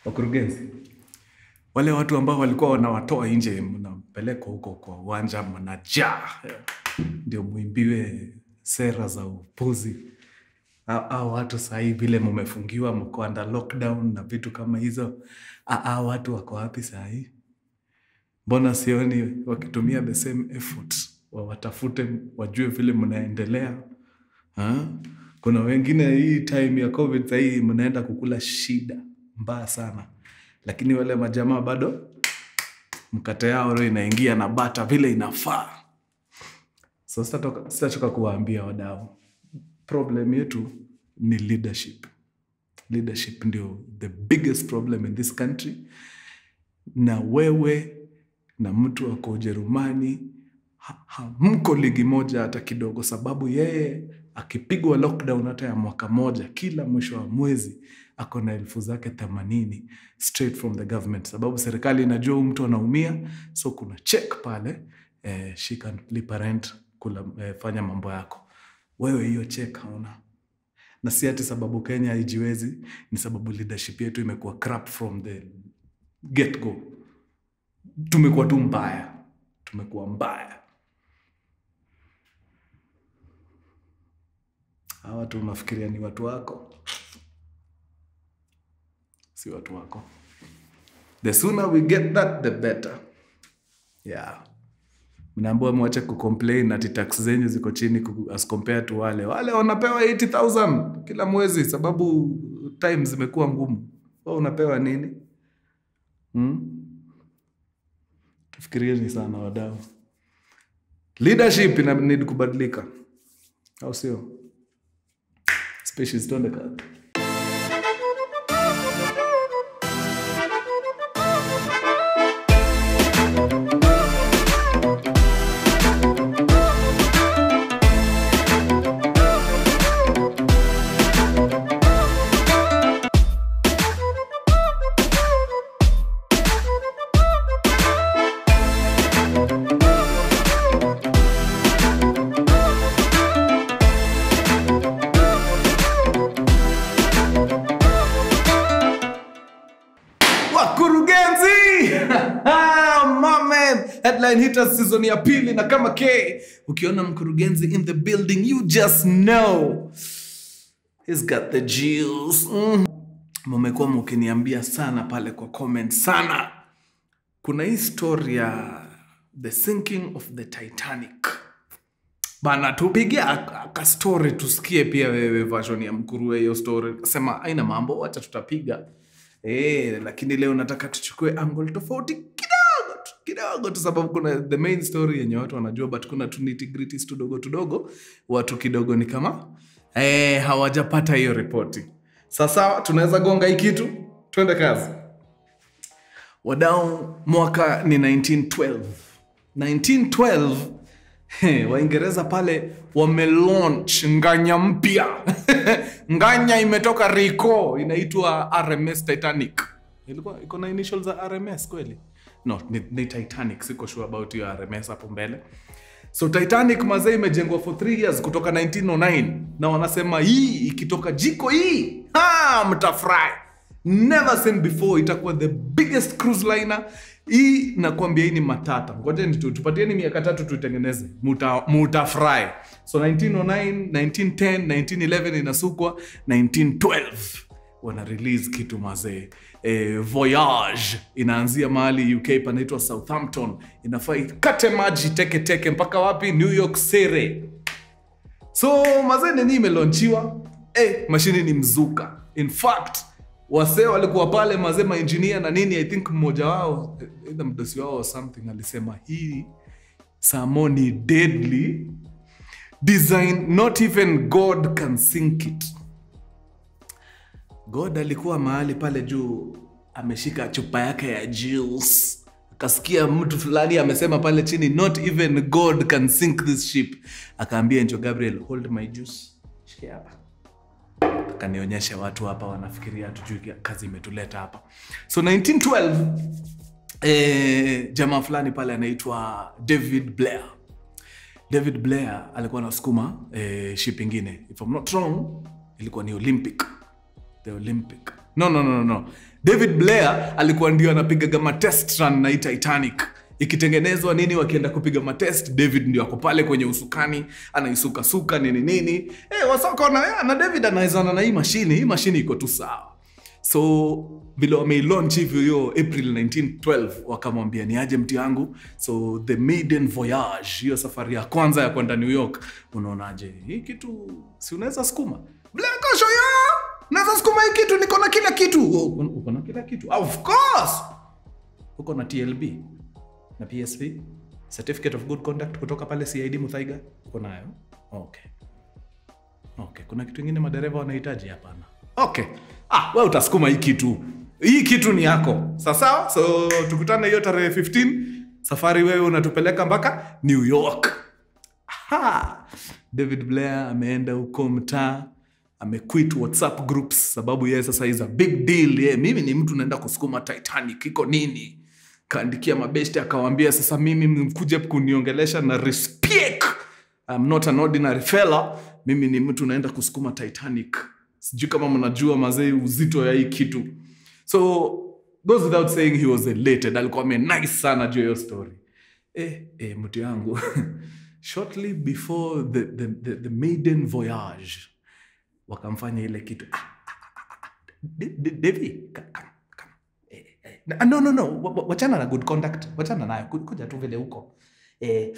wakurugenzi wale watu ambao walikuwa wanawatoa nje mnapelekwa huko kwa uwanja mnajaa ndio muimbiwe sera za upuzi au au watu sahii vile mumefungiwa mko under lockdown na vitu kama hizo A- au watu wako wapi sahii mbona sioni wakitumia the same effort wawatafute wajue vile mnaendelea ha? kuna wengine hii time ya covid sahii mnaenda kukula shida mbaya sana lakini wale majamaa bado mkate yao leo inaingia na bata vile inafaa so sitatoka sitachoka kuwaambia wadau problem yetu ni leadership leadership ndio the biggest problem in this country na wewe na mtu ako ujerumani ha- hamko ligi moja hata kidogo sababu yeye akipigwa lockdown hata ya mwaka moja kila mwisho wa mwezi ako na elfu zake themanini straight from the government sababu serikali inajua huyu mtu anaumia so kuna check pale eh, shika lipa rent kula, eh, fanya mambo yako wewe hiyo check hauna na si ati sababu kenya haijiwezi ni sababu leadership yetu imekuwa crap from the get go tumekuwa tu mbaya tumekuwa mbaya hawa watu unafikiria ni watu wako si watu wako the sooner we get that the better yeah mnaambua mwache kucomplain ati tax zenyu ziko chini ku- as compared to wale wale wanapewa 80000 kila mwezi sababu time zimekuwa ngumu wa unapewa nini hmm? tufikirieni sana wadau leadership ina need kubadilika au sio species tuende kazi wakurugenzi Mamen. headline hitters season ya pili na kama k ukiona mkurugenzi in the building you just know he's got the juice mm. mumekuwa mukiniambia sana pale kwa comment sana kuna hii story ya the sinking of the titanic bana tupigia ka story tusikie pia wewe version ya mkurue hiyo story sema aina mambo wacha tutapiga e, lakini leo nataka tuchukue angle tofauti kidogo tu kidogo tu sababu kuna the main story yenye watu wanajua but kuna tu nitty-gritties tudogo tudogo watu kidogo ni kama e, hawajapata hiyo ripoti sasa tunaweza gonga hii kitu twende kazi wadau mwaka ni 1912 1912 he, waingereza pale wamelaunch nganya mpya nganya imetoka rico inaitwa rms titanic ilikuwa iko na initial za rms kweli no ni, ni titanic siko sure about hiyo rms hapo mbele so titanic mazee imejengwa for 3 years kutoka 1909 na wanasema hii ikitoka jiko hii ha, mtafurahi never seen before itakuwa the biggest cruise liner hii nakwambia hii ni matata ngojeni tu tupatieni miaka tatu tuitengeneze Muta- mutafurahi so 1909 1910 1911 inasukwa 1912 wana release kitu mazee e, voyage inaanzia mahali uk panaitwa southampton inafaa ikate maji teke teke mpaka wapi new york city so mazee nini imelonchiwa eh, mashini ni mzuka in fact wasee walikuwa pale mazee mainjinia na nini i think mmoja wao eh, either mdosi wao or something alisema hii samo ni deadly design not even god can sink it god alikuwa mahali pale juu ameshika chupa yake ya juice akasikia mtu fulani amesema pale chini not even god can sink this ship akaambia njo gabriel hold my juice shike hapa akanionyesha watu hapa wanafikiria tujui kazi imetuleta hapa so 1912 eh, jamaa fulani pale anaitwa david blair david blair alikuwa anasukuma eh, ship ingine if I'm not wrong ilikuwa ni olympic the olympic no, no, no, no. david blair alikuwa ndio anapigaga matest run na hii titanic ikitengenezwa nini wakienda kupiga matest david ndio ako pale kwenye usukani anaisukasuka nini nini hey, wasoko na, na david anaezana na hii mashini hii mashini iko tu sawa so vile wameilaunch hivyo hiyo april 1912 wakamwambia ni aje mti yangu so the maiden voyage hiyo safari ya kwanza ya kwenda new york unaonaje hii kitu si unaweza sukuma blakosho ya naweza sukuma hii kitu niko na kila kitu "Oh, uko- uko na kila kitu of course uko na tlb na psv certificate of good conduct kutoka pale cid muthaiga uko nayo okay okay kuna kitu ingine madereva wanahitaji hapana okay ah, we utasukuma hii kitu hii kitu ni yako sasawa so tukutane hiyo tarehe 15 safari wewe unatupeleka mpaka new york Aha! david blair ameenda huko mtaa amequit whatsapp groups sababu yeye sasa is a big deal ye, mimi ni mtu naenda kusukuma titanic iko nini kaandikia mabeshti akawambia sasa mimi mkuje kuniongelesha na respect I'm not an ordinary fella mimi ni mtu naenda kusukuma titanic sijui kama mnajua mazee uzito ya hii kitu so goes without saying he was elated alikuwa amenice sana juu ya hiyo story eh, eh, mtu yangu shortly before the, the, the, the maiden voyage wakamfanya ile kitu ah, ah, ah, ah, D- D- Devi, ka- come, come. Eh, eh, na- no, no, no. wa- wa- wachana na good conduct wachana nayo Ku- kuja tu vile huko eh,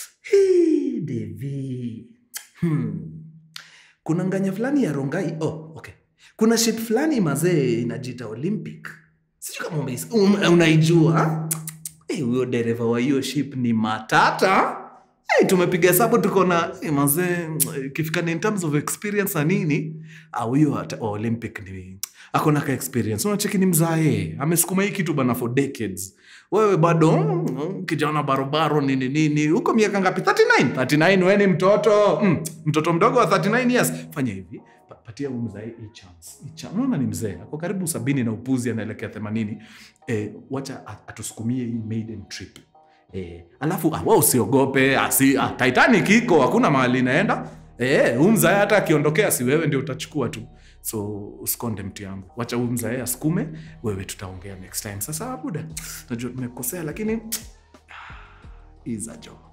hii, Devi. Hmm. kuna nganya fulani ya rongai oh, okay. kuna ship fulani mazee inajita olympic sijui kama umeis- um, unaijua Eh, huyo dereva wa hiyo ship ni matata hey, tumepiga hesabu tuko na hey, mazee ikifika ni in terms of experience na nini ah, huyo ata- wa olympic ni akona ka experience unacheki ni mzae amesukuma hii kitu bana for decades wewe bado mm, kijana barobaro nini nini huko miaka ngapi 39 39 we ni mtoto mm, mtoto mdogo wa 39 years fanya hivi pa- patia huyu mzae hii chance Hii chance. unaona ni mzee ako karibu sabini na upuzi anaelekea 80 eh, wacha a- atusukumie hii maiden trip Eh, alafu ah, wa usiogope asi, ah, Titanic iko hakuna mahali inaenda. Eh, huyu mzae hata akiondokea si wewe ndio utachukua tu. So usikonde mtu yangu. Wacha huyu mzae asukume, wewe tutaongea next time. Sasa buda, najua nimekosea lakini is a job.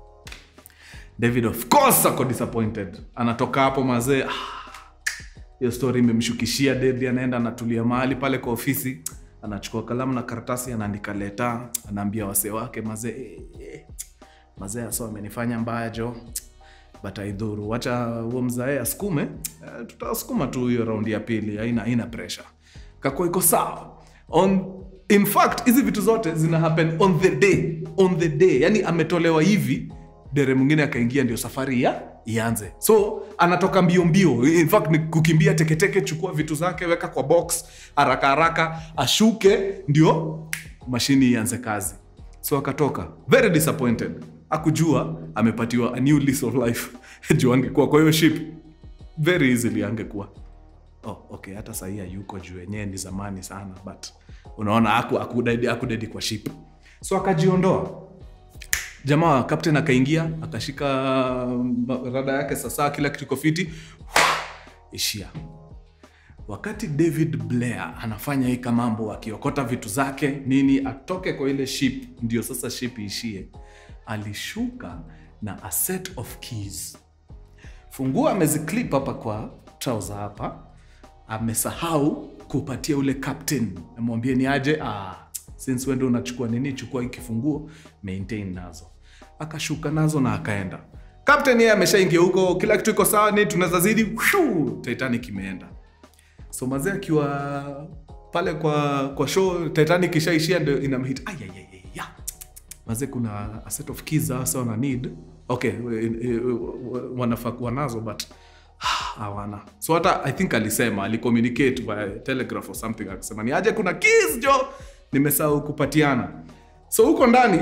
David of course ako disappointed. Anatoka hapo mazee. Ah, hiyo story imemshukishia Dedi, anaenda anatulia mahali pale kwa ofisi, anachukua kalamu na karatasi, anaandika leta, anaambia wasee wake mazee, eh, eh, mazee aso amenifanya mbaya jo, but aidhuru, wacha huo mzae asukume, eh, tutasukuma tu hiyo raundi ya pili, haina haina pressure, kako iko sawa on in fact hizi vitu zote zina happen on the day on the day yani ametolewa hivi dere mwingine akaingia ndio safari ya ianze so anatoka mbio mbio in fact ni kukimbia teketeke chukua vitu zake weka kwa box haraka haraka ashuke ndio mashini ianze kazi so akatoka very disappointed akujua amepatiwa a new lease of life juu angekuwa kwa hiyo ship very easily angekuwa oh, okay hata sahii hayuko juu yenyewe ni zamani sana but unaona aku, akudedi, akudedi kwa ship so akajiondoa jamaa captain akaingia akashika mm, rada yake sasa kila kitu iko fiti ishia wakati david blair anafanya hii kamambo akiokota vitu zake nini atoke kwa ile ship ndio sasa ship iishie alishuka na a set of keys funguo ameziclip hapa kwa trouser hapa amesahau kupatia ule captain amwambie ni aje ah, since wendo unachukua nini chukua hii kifunguo maintain nazo akashuka nazo na akaenda captain yeye ameshaingia huko kila kitu iko sawa ni tunaweza zidi shuu, titanic imeenda so mazee akiwa pale kwa kwa show titanic ishaishia ndio inamhit ayayaya mazee kuna a set of keys hasa wana need okay eh, eh, wanafaa kuwa nazo but hawana so hata i think alisema alicommunicate via telegraph or something akisema ni aje kuna keys jo nimesahau kupatiana so huko ndani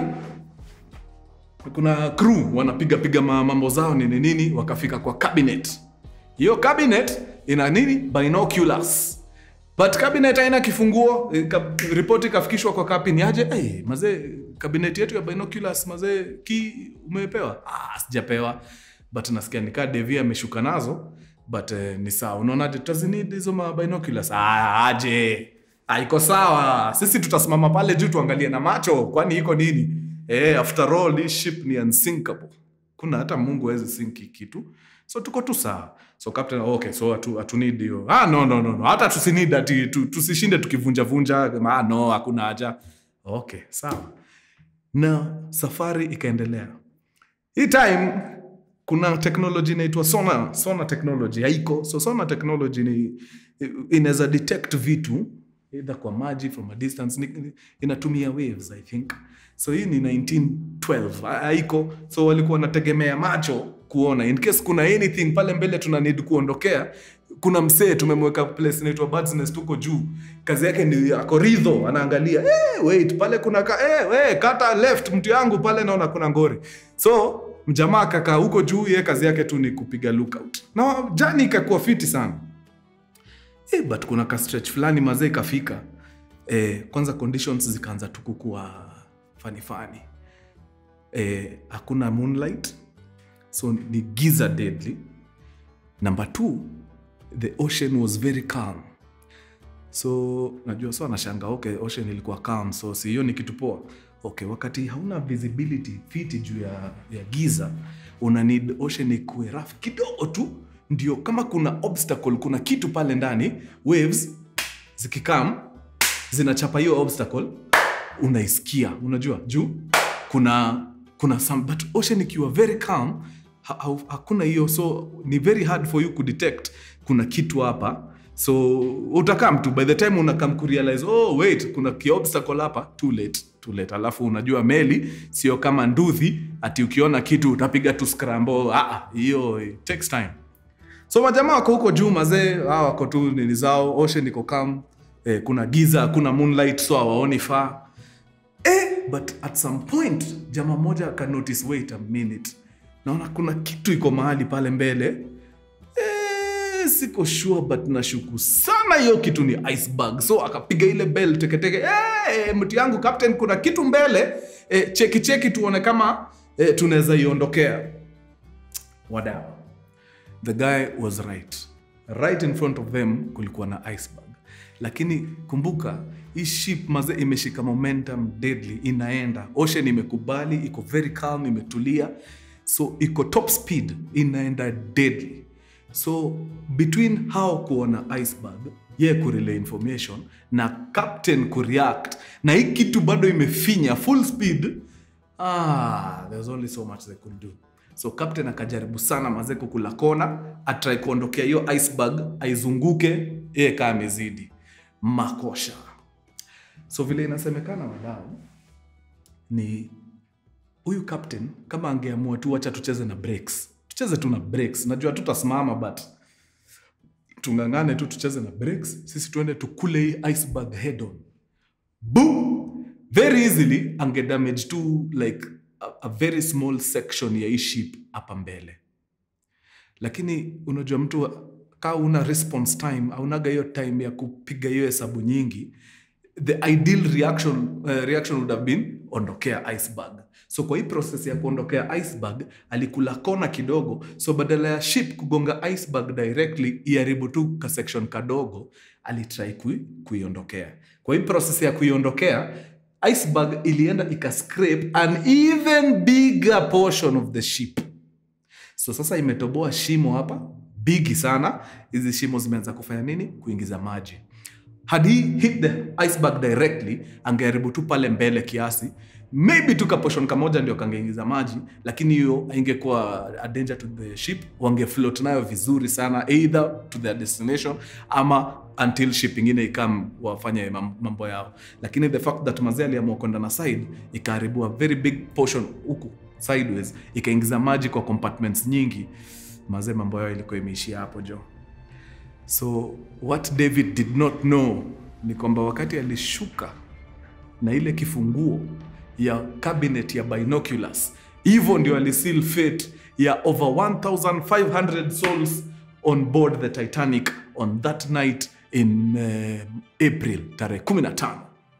kuna crew wanapiga piga ma- mambo zao nini nini wakafika kwa cabinet hiyo cabinet ina nini binoculars but cabinet haina kifunguo eh, ka, ripoti ikafikishwa kwa kapi ni aje hey, mazee cabinet yetu ya binoculars mazee ki umepewa ah, sijapewa but nasikia nikaa devi ameshuka nazo but eh, ni sawa unaonaje tutazinid hizo mabinoculars ah, aje Ah, iko sawa sisi tutasimama pale juu tuangalie na macho kwani iko nini eh, after all hii ship ni unsinkable kuna hata mungu awezi sinki kitu so tuko tu sawa so captain okay so hatu, hatu need hiyo ah, no, no, no, no. hata tusinid ati tu, tusishinde tukivunjavunja ah, no hakuna haja okay sawa na safari ikaendelea hii time kuna technology inaitwa sonar sonar technology haiko so sonar technology ni inaweza detect vitu either kwa maji from a distance ni, ni- inatumia waves i think so hii ni 1912 ha- haiko so walikuwa wanategemea macho kuona in case kuna anything pale mbele tuna need kuondokea kuna msee tumemweka place inaitwa Bird's Nest huko juu kazi yake ni ako ridho anaangalia hey, wait pale kuna ka, hey, hey, kata left mtu yangu pale naona kuna ngori so mjamaa kakaa huko juu ye kazi yake tu ni kupiga lookout na jani ikakuwa fiti sana eh, but kuna ka stretch fulani mazee ikafika eh, kwanza conditions zikaanza tu kukua fani fani eh, hakuna moonlight so ni giza deadly number two the ocean was very calm so najua so anashanga okay ocean ilikuwa calm so si hiyo ni kitu poa okay wakati hauna visibility fiti juu ya, ya giza una need ocean ikuwe rough kidogo tu ndio kama kuna obstacle kuna kitu pale ndani waves zikikam zinachapa hiyo obstacle unaisikia unajua juu kuna kuna some, but ocean ikiwa very calm ha, ha, hakuna hiyo so ni very hard for you kudetect kuna kitu hapa so utakam tu by the time unakam kurealize oh wait kuna kiobstacle hapa too late too late alafu unajua meli sio kama nduthi ati ukiona kitu utapiga tu scramble ah ah, hiyo it takes time so majamaa wako huko juu mazee hawa wako tu nini zao ocean iko kam eh, kuna giza kuna moonlight so hawaoni faa eh, but at some point jamaa moja aka notice wait a minute naona kuna kitu iko mahali pale mbele eh, siko sure but nashuku sana hiyo kitu ni iceberg so akapiga ile bell teketeke eh, mtu yangu captain kuna kitu mbele eh, cheki cheki tuone kama eh, tunaweza iondokea wadau the guy was right right in front of them kulikuwa na iceberg lakini kumbuka hii ship maze imeshika momentum deadly inaenda ocean imekubali iko very calm imetulia so iko top speed inaenda deadly so between hao kuona iceberg ye kurelay information na captain kureact na hii kitu bado imefinya full speed ah, there's only so much they could do so captain akajaribu sana mazee kukula kona atrai kuondokea hiyo iceberg aizunguke yeye kaa amezidi makosha so vile inasemekana wadau ni huyu captain kama angeamua tu wacha tucheze na breaks tucheze tu na breaks najua tutasimama but tungangane tu tucheze na breaks sisi tuende tukule hii iceberg head on boom very easily angedamage tu like a, a very small section ya hii ship hapa mbele lakini unajua mtu kaa una response time aunaga hiyo time ya kupiga hiyo hesabu nyingi the ideal reaction, uh, reaction would have been ondokea iceberg so kwa hii process ya kuondokea iceberg alikula kona kidogo so badala ya ship kugonga iceberg directly iharibu tu ka section kadogo alitrai kui, kuiondokea kwa hii process ya kuiondokea iceberg ilienda ikascrape an even bigger portion of the ship so sasa imetoboa shimo hapa bigi sana hizi shimo zimeanza kufanya nini kuingiza maji had he hit the iceberg directly angeharibu tu pale mbele kiasi maybe tu kaposhon kamoja ndio kangeingiza maji lakini hiyo ingekuwa a danger to the ship wangefloat nayo vizuri sana either to their destination ama until ship ingine ikam wafanye mam- mambo yao lakini the fact that mazee aliamua kwenda na side ikaharibu a very big portion huku sideways ikaingiza maji kwa compartments nyingi mazee mambo yao ilikuwa imeishia hapo jo so what david did not know ni kwamba wakati alishuka na ile kifunguo ya cabinet ya binoculars hivyo ndio aliseal fate ya over 1500 souls on board the titanic on that night in uh, april tarehe 15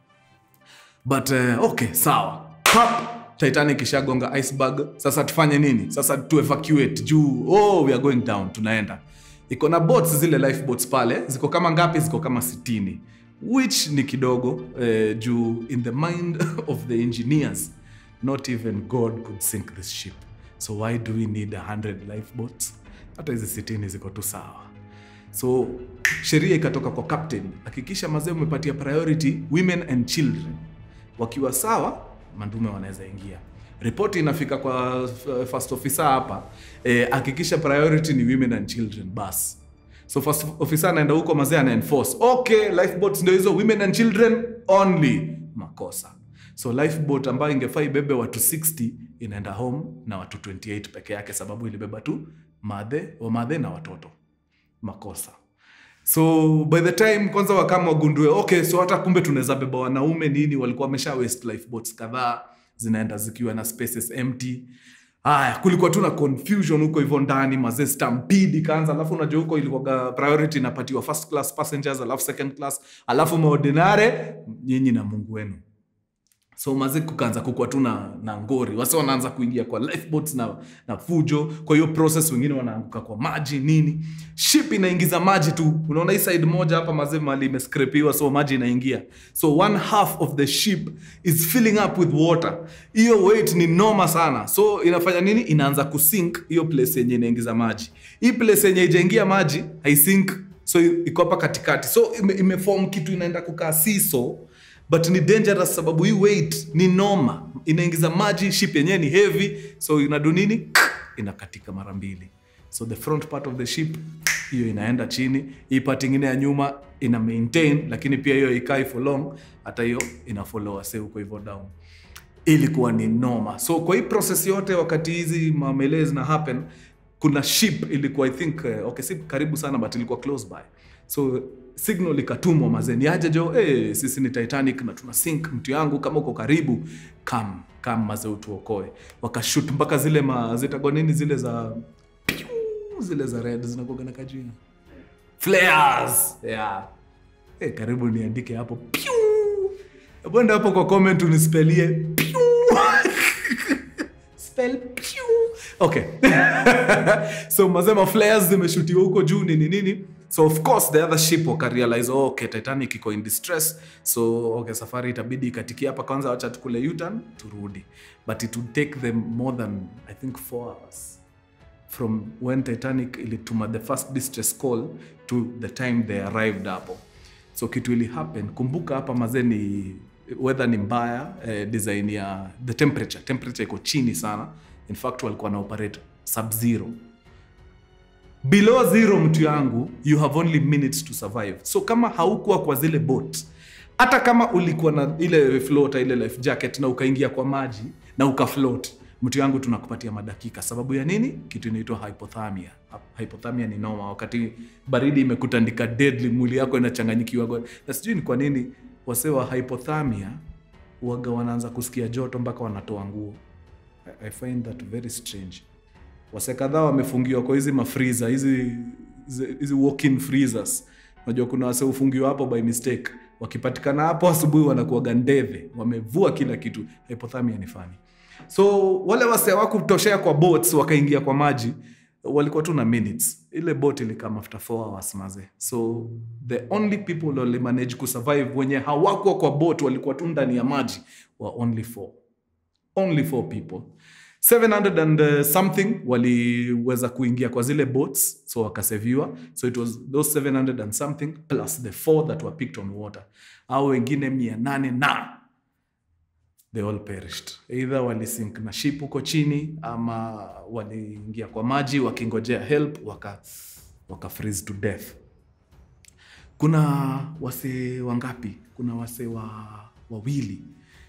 but uh, okay sawa Pap, titanic ishagonga iceberg sasa tufanye nini sasa tu evacuate juu oh we are going down tunaenda iko na boats zile lifeboats pale ziko kama ngapi ziko kama sitini which ni kidogo eh, juu in the mind of the engineers not even god could sink this ship so why do we need 100 lifeboats hata hizi sitini ziko tu sawa so sheria ikatoka kwa captain hakikisha mazee umepatia priority women and children wakiwa sawa mandume wanaweza ingia ripoti inafika kwa uh, first officer hapa eh, hakikisha priority ni women and children bas so first officer anaenda huko mazee ana enforce okay lifeboats ndio hizo women and children only makosa so lifeboat ambayo ingefaa ibebe watu 60 inaenda home na watu 28 peke yake sababu ilibeba tu madhe wamadhe na watoto makosa so by the time kwanza wakama wagundue okay so hata kumbe tunaweza beba wanaume nini walikuwa wamesha waste lifeboats kadhaa zinaenda zikiwa na spaces empty haya kulikuwa tu na confusion huko hivyo ndani mazee stampede ikaanza alafu unajua huko ilikuwaga priority inapatiwa first class passengers alafu second class alafu maordinare nyinyi na mungu wenu so mazi kukaanza kukua tu na, na ngori wase wanaanza kuingia kwa lifeboats na, na fujo kwa hiyo process wengine wanaanguka kwa maji nini ship inaingiza maji tu unaona hii side moja hapa mazi mali imeskrepiwa so maji inaingia so one half of the ship is filling up with water hiyo weight ni noma sana so inafanya nini inaanza kusink hiyo place yenye inaingiza maji hii place yenye ijaingia maji haisink so iko hapa katikati so ime, imeform kitu inaenda kukaa siso but ni dangerous sababu hii weight ni noma inaingiza maji ship yenyewe ni heavy so inadu nini inakatika mara mbili so the front part of the ship hiyo inaenda chini hii part ingine ya nyuma ina maintain lakini pia hiyo ikai for long hata hiyo ina follow wase huko hivyo down ilikuwa ni noma so kwa hii process yote wakati hizi mamele zina happen kuna ship ilikuwa i think uh, okay si karibu sana but ilikuwa close by so signal ikatumwa mazeni aje jo hey, sisi ni titanic na tuna sink mtu yangu kama uko karibu kam kam maze utuokoe wakashut mpaka zile ma zitagwa nini zile za piu, zile za red zinakuaga na kajina flares yeah hey, karibu niandike hapo piu bwenda hapo kwa comment unispelie piu spell piu okay so mazema flares zimeshutiwa huko juu nini nini so of course the other ship wakarealize oh, okay titanic iko in distress so okay safari itabidi ikatikia hapa kwanza wacha tukule utan turudi but it would take them more than i think four hours from when titanic ilituma the first distress call to the time they arrived hapo so kitu ili happen kumbuka hapa mazee ni weather ni mbaya eh, design ya the temperature temperature iko chini sana in fact walikuwa na operate sub zero below zero mtu yangu you have only minutes to survive so kama haukuwa kwa zile boat hata kama ulikuwa na ile float ile life jacket na ukaingia kwa maji na ukafloat mtu yangu tunakupatia madakika sababu ya nini kitu inaitwa hypothermia hypothermia ni noma wakati baridi imekutandika deadly mwili yako inachanganyikiwa na sijui ni kwa nini wasee wa hypothermia waga wanaanza kusikia joto mpaka wanatoa nguo I, i find that very strange wase kadhaa wamefungiwa kwa hizi mafriza hizi hizi- hizi walk-in freezers unajua kuna wase hufungiwa hapo by mistake wakipatikana hapo asubuhi wanakuwaga ndeve wamevua kila kitu hypothermia ni fani so wale wase hawakutoshea kwa boats wakaingia kwa maji walikuwa tu na minutes ile boat ilikam after 4 hours maze so the only people walimanage kusurvive wenye hawakuwa kwa boat walikuwa tu ndani ya maji wa only four only four people 700 and uh, something waliweza kuingia kwa zile boats so wakaseviwa so it was those 700 and something plus the four that were picked on water au wengine mia nane na they all perished either walisink na ship huko chini ama waliingia kwa maji wakingojea help waka, waka freeze to death kuna wase wangapi kuna wase wa wawili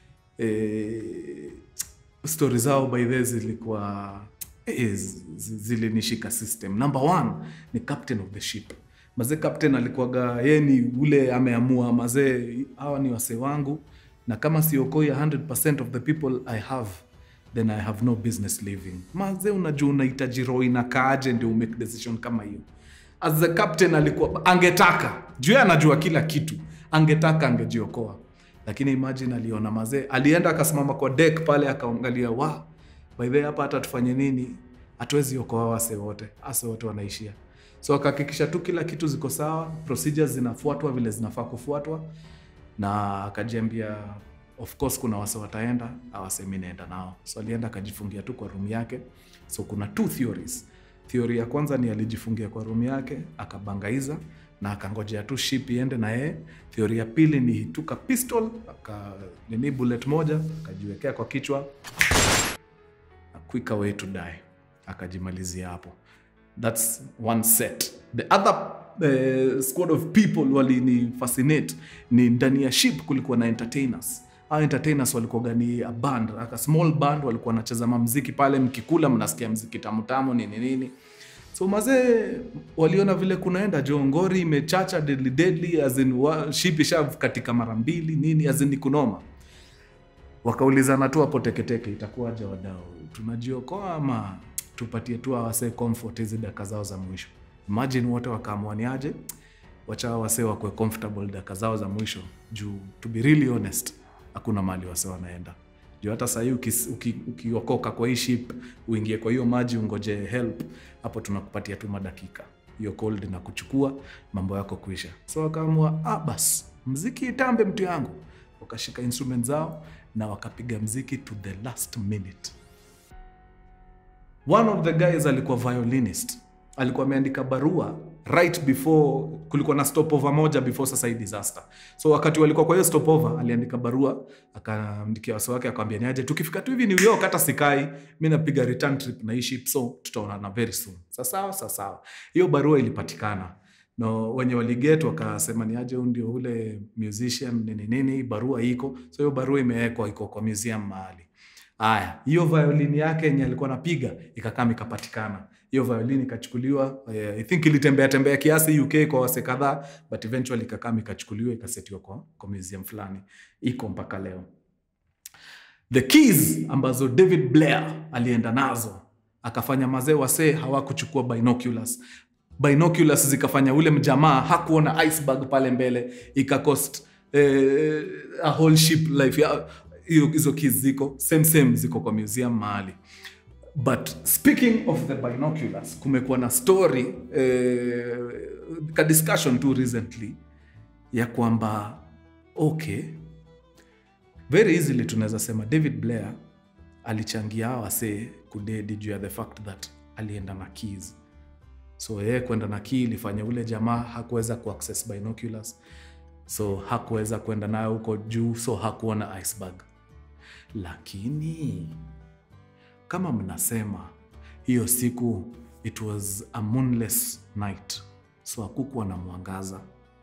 e, stori zao by the zilikuwa eh, zi- zi- zilinishika system number one ni captain of the ship mazee captain alikuwaga yeye ni ule ameamua mazee hawa ni wasee wangu na kama siokoi 100% of the people i have then i have no business living mazee unajua unahitaji roho inakaaje ndio umake decision kama hiyo as the captain alikuwa angetaka juu yeye anajua kila kitu angetaka angejiokoa lakini imagine aliona mazee alienda akasimama kwa deck pale akaangalia wa by the way, hapa hata tufanye nini hatuwezi okoa wase wote ase wote wanaishia so akahakikisha tu kila kitu ziko sawa procedures zinafuatwa vile zinafaa kufuatwa na akajiambia of course kuna wase wataenda awasemi naenda nao so alienda akajifungia tu kwa room yake so kuna two theories theory ya kwanza ni alijifungia kwa room yake akabangaiza na akangojea tu ship iende na yeye theory ya pili ni tuka pistol aka nini bullet moja akajiwekea kwa kichwa a quicker way to die akajimalizia hapo thats one set the other uh, squad of people walini fascinate ni ndani ya ship kulikuwa na entertainers Hao entertainers walikuwa ni a band a small band walikuwa wanacheza mamziki pale mkikula mnasikia mziki tamutamu nini nini so mazee waliona vile kunaenda jo ngori imechacha deadly deadly as in wa, ship isha katika mara mbili nini as in ni kunoma wakaulizana tu hapo teketeke itakuwaje wadau tunajiokoa ama tupatie tu awase comfort hizi daka zao za mwisho imagine wote wakaamwaniaje wacha wase wakwe comfortable daka zao za mwisho juu to be really honest hakuna mali wase wanaenda juu hata sahii ukiokoka uki, ukiokoka kwa hii ship uingie kwa hiyo maji ungoje help hapo tunakupatia tu madakika hiyo cold na kuchukua mambo yako kuisha so wakaamua ah, bas mziki itambe mtu yangu wakashika instrument zao na wakapiga mziki to the last minute one of the guys alikuwa violinist alikuwa ameandika barua right before kulikuwa na stopover moja before sasa hii disaster so wakati walikuwa kwa hiyo stopover aliandika barua akaandikia wasi wake akawambia niaje tukifika tu hivi new york hata sikai mi napiga return trip na hii ship so tutaonana very soon sasawa sasawa hiyo barua ilipatikana no wenye waliget wakasema ni aje ndio ule musician nini nini barua iko so hiyo barua imewekwa iko kwa museum mahali haya hiyo violini yake yenye alikuwa napiga ikakaa ikapatikana hiyo violini ikachukuliwa uh, i think ilitembea tembea kiasi uk kwa wase kadhaa but eventually ikakaa ikachukuliwa ikasetiwa kwa, kwa museum fulani iko mpaka leo the keys ambazo david blair alienda nazo akafanya mazee wasee hawakuchukua binoculars binoculars zikafanya ule mjamaa hakuona iceberg pale mbele ikacost eh, a whole ship life ya, hiyo hizo keys ziko same same ziko kwa museum mahali but speaking of the binoculars kumekuwa na story eh, ka discussion tu recently ya kwamba okay very easily tunaweza sema david blair alichangia wasee kudedi juu ya the fact that alienda na keys so yeye kwenda na key ilifanya ule jamaa hakuweza kuaccess binoculars so hakuweza kwenda nayo huko juu so hakuona iceberg lakini kama mnasema hiyo siku it was a moonless night so hakukuwa na mwangaza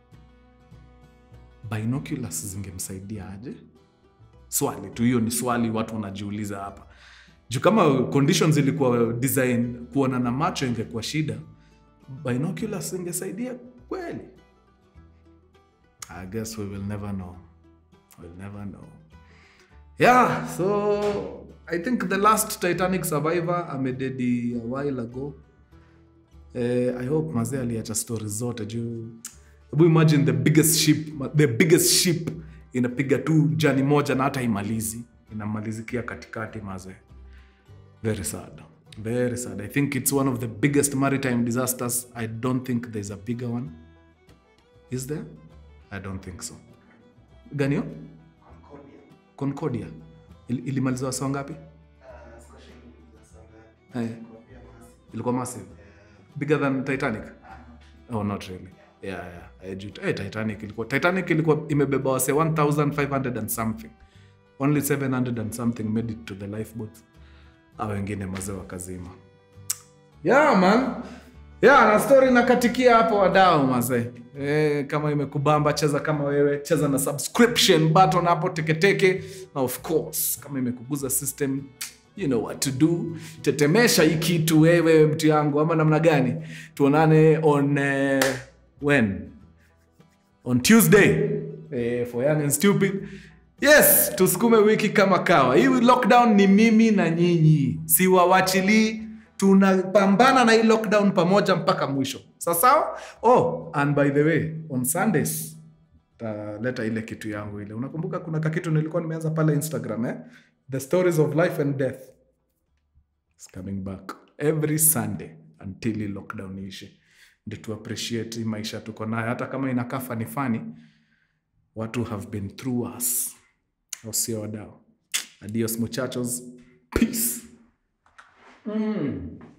binoculars zingemsaidia aje swali tu hiyo ni swali watu wanajiuliza hapa juu kama conditions ilikuwa design kuona na macho ingekuwa shida binoculars ingesaidia kweli i guess we will never know we'll never know yeah so i think the last titanic survivor amededi a while ago eh, i hope mazee aliacha stories zote juu hebu imagine the biggest ship the biggest ship inapiga tu jani moja na hata imalizi inamalizikia katikati mazee very sad very sad i think it's one of the biggest maritime disasters i don't think there's a bigger one is there i don't think so ganio concordia Il, ilimaliza wasa wangapi eh. ilikuwa massive bigger than titanic oh not really yeah, yeah. Eh, juu- eh, titanic ilikuwa titanic ilikuwa imebeba wase 1500 and something only 700 and something made it to the lifeboat a wengine mazee wakazima yeah, man yeah, na story nakatikia hapo wadao mazee e, kama imekubamba cheza kama wewe cheza na subscription button hapo teketeke na of course kama imekuguza system you know what to do tetemesha hii kitu wewe mtu yangu ama namna gani tuonane on uh, when on tuesday eh, for young and stupid yes tusukume wiki kama kawa hii lockdown ni mimi na nyinyi siwawachilii tunapambana na hii lockdown pamoja mpaka mwisho sasawa oh and by the way on sundays taleta ile kitu yangu ile unakumbuka kuna kakitu nilikuwa nimeanza pale instagram eh? the stories of life and death It's coming back every sunday until hii lockdown iishe ndio tu appreciate hii maisha tuko nayo hata kama inakaa fani fani watu have been through us au sio wadau adios muchachos peace mm.